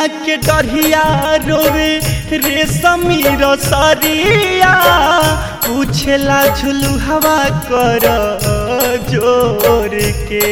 निमिया के डरिया रोवे रेशमी रसरिया पूछेला झुलू हवा कर जोर के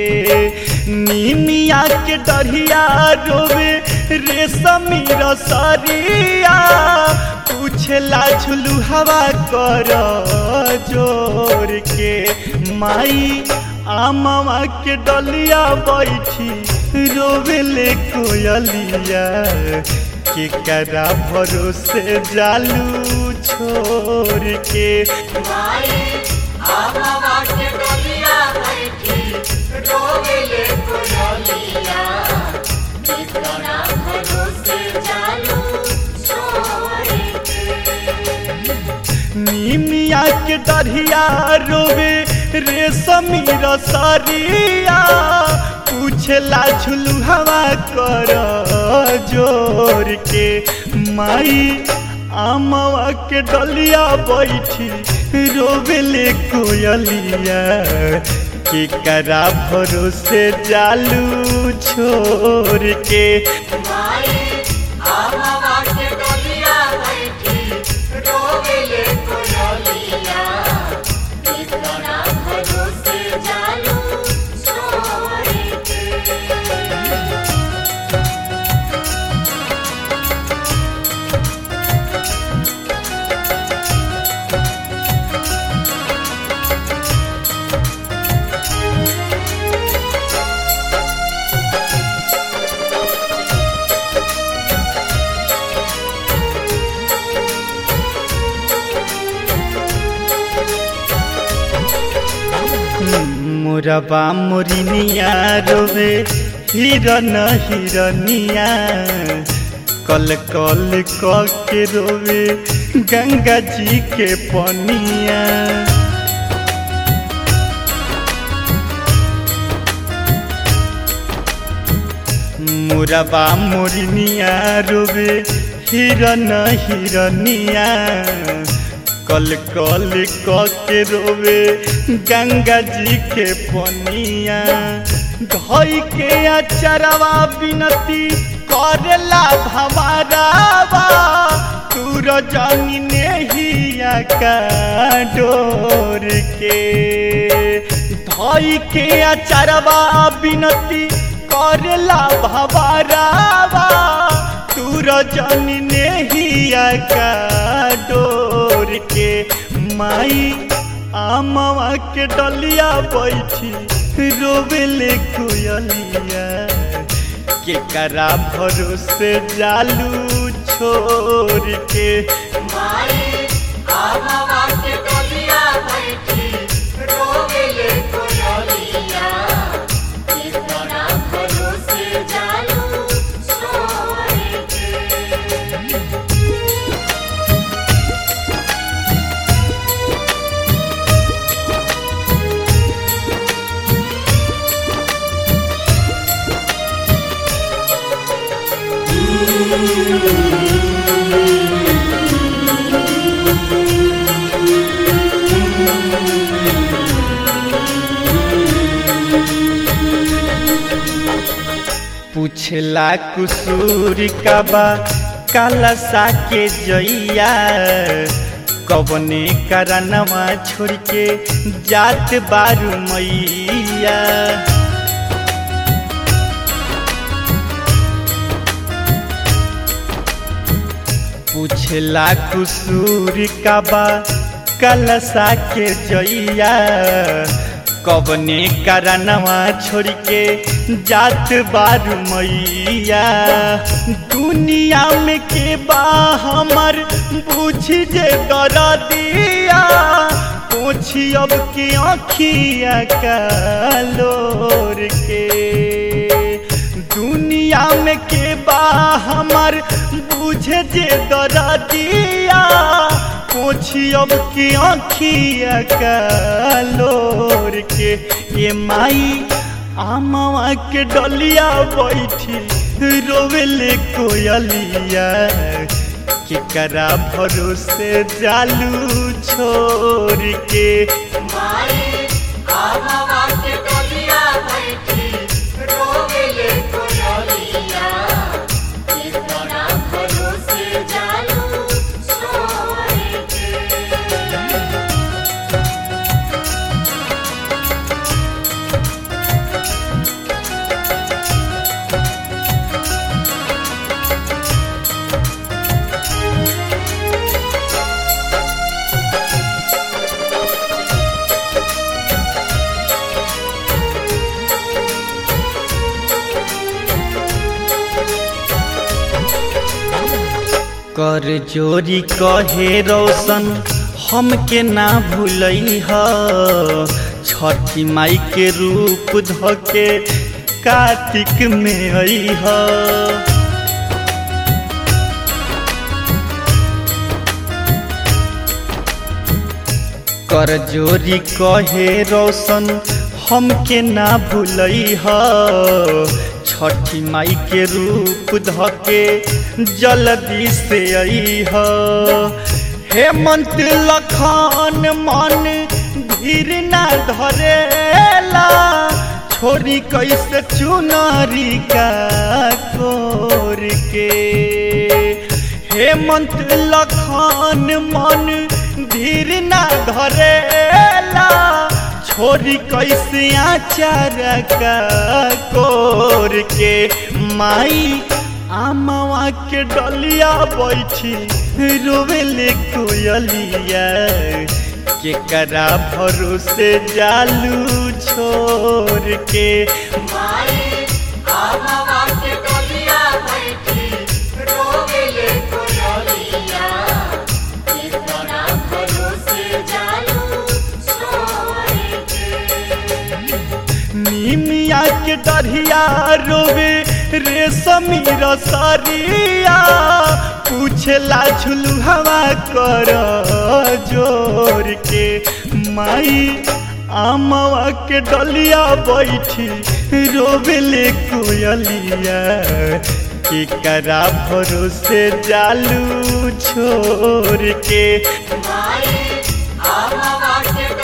निमिया के डरिया रोवे रेशमी रसरिया पूछेला झुलू हवा कर जोर के माई आमवा के डलिया बैठी रोवेले कोयलिया के करा भरोसे जालू छोड़ के माई आमवा के डलिया बैठी रोवेले कोयलिया कितना भरोसे जालू छोड़ के निमिया के डरिया रोवे रेशमी रसरिया पूछला झुलू हवा कर जोर के माई आमवा के डलिया बैठी रोवेले कोयलिया के करा भरोसे जालू छोड़ के माई आमवा के डलिया बैठी रोवेले कोयलिया कितना भरोसे जालू छोड़ के मोरबा मोरिनिया रोवे हिरन हिरनिया कल कल क के रोवे गंगा जी के पनिया मोरबा मोरिनिया रोवे हिरन हिरनिया कल कल क के रोवे गंगा जी के पनिया धई के अचरवा बिनती करेला भवारावा तूर जनी नेहिया का डोर के धई के अचरवा बिनती करेला भवारावा तूर जनी नेहिया का डोर के माई आमवा के डलिया बैठी रोवेले कोयलिया के करा भरोसे जालू छोड़ के माई आमवा के डलिया बैठी रोवेले कोयलिया कितना भरोसे जालू छोड़ के पूछला कुसूर का बा काला सा के जइया कवने करनवा छोड़ के जात बारू मैया पूछला कुसूर का बा कलसा के जइया कवने करनवा छोड़ के जात बारू मैया दुनिया में के बा हमर बुझी जे दर दिया पूछी अब के आँखिया का लोर के दुनिया में के बा हमर बुझे जे दर दिया पोछी अब के आँखिया का लोर के ये माई आमवा के डलिया बैठी रोवेले कोयलिया के करा भरोसे जालू छोड़ के माई आमवा के डलिया बैठी रोवेले कोयलिया कर जोरी कहे रोशन हमके ना भूलई ह छठी माई के रूप धके कार्तिक में आई ह कर जोरी कहे रोशन हमके ना भूलई ह छठी माई के रूप धके जल्दी से आई ह हेमंत लखान मन धीर ना धरेला छोरी कैसे चुनरी का कोर के हेमंत लखान मन धीर ना धरेला छोरी कैसे आचार का कोर के माई आमवा के डलिया बैठी रोवेले कोयलिया के करा भरोसे जालू छोड़ के माई आमवा के डलिया बैठी रोवेले कोयलिया इतना भरोसे जालू छोड़ के निमिया के डरिया रोवे रेशमी रसरिया पूछला झुलू हवा कर जोर के माई आमवा के डलिया बैठी रोवेले कोयलिया के करा भरोसे जालू छोड़ के माई आमवा के